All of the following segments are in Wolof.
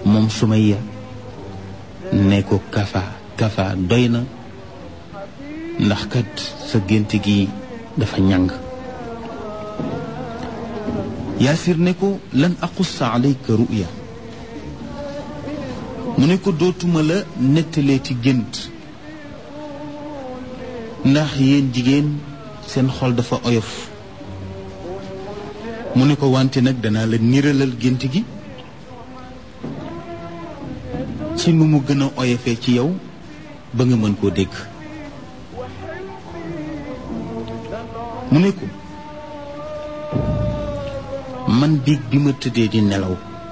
moom Sumayya ne ko kafa kafa doy na ndax kat sa gént gi dafa ñàng yaasir ne ko lan aqussa alayka ruya mu ne ko dootuma la nettalee ci gént ndax yéen jigéen seen xol dafa oyof mu ne ko wante nag danaa la niralal gént gi ci nu mu gën a oyofee ci yow ba nga mën koo dégg mu ne ko man biig bi ma tëddee di nelaw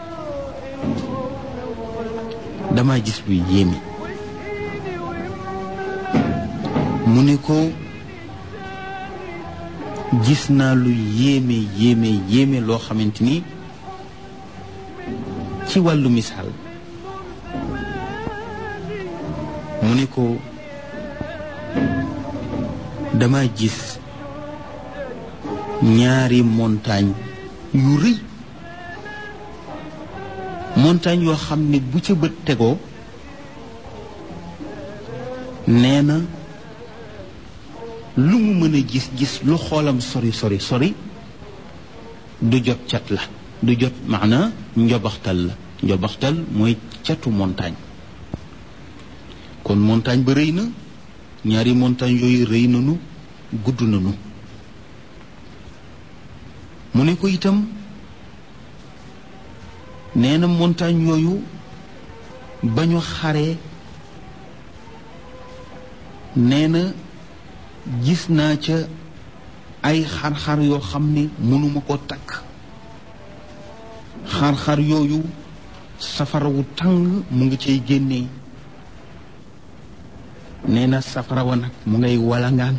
dama gis lu yéeme mu ne ko gis naa lu yéeme yéeme yéeme loo xamante ni ci wàllu misaal mu ne ko dama gis ñaari montagne yu rëy montagne yoo xam ne bu ca bët tegoo nee na lu mu mën a gis gis lu xoolam sori sori sori du jot cat la du jot maana njobaxtal la njobaxtal mooy catu montagne kon montagne ba rëy na ñaari montagne yooyu rëy nanu gudd nanu mu ne ko itam nee na montagne yooyu ba ñu xaree nee na gis naa ca ay xar-xar yoo xam ne mënuma ko takk xar-xar yooyu safara wu tàng mu ngi cay génnee nee na safara wa nag mu ngay walangaan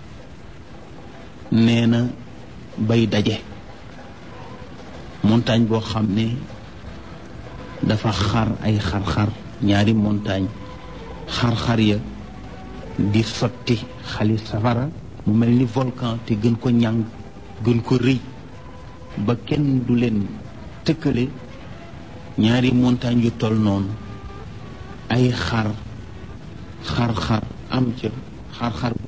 nee na bay daje montagne boo xam ne dafa xar ay xar-xar ñaari montagne xar-xar ya di sotti xali safara mu mel ni volcan te gën ko ñàng gën ko rëy ba kenn du leen tëkkale ñaari montagne yu toll noonu ay xar xar-xar am ca xar-xar bu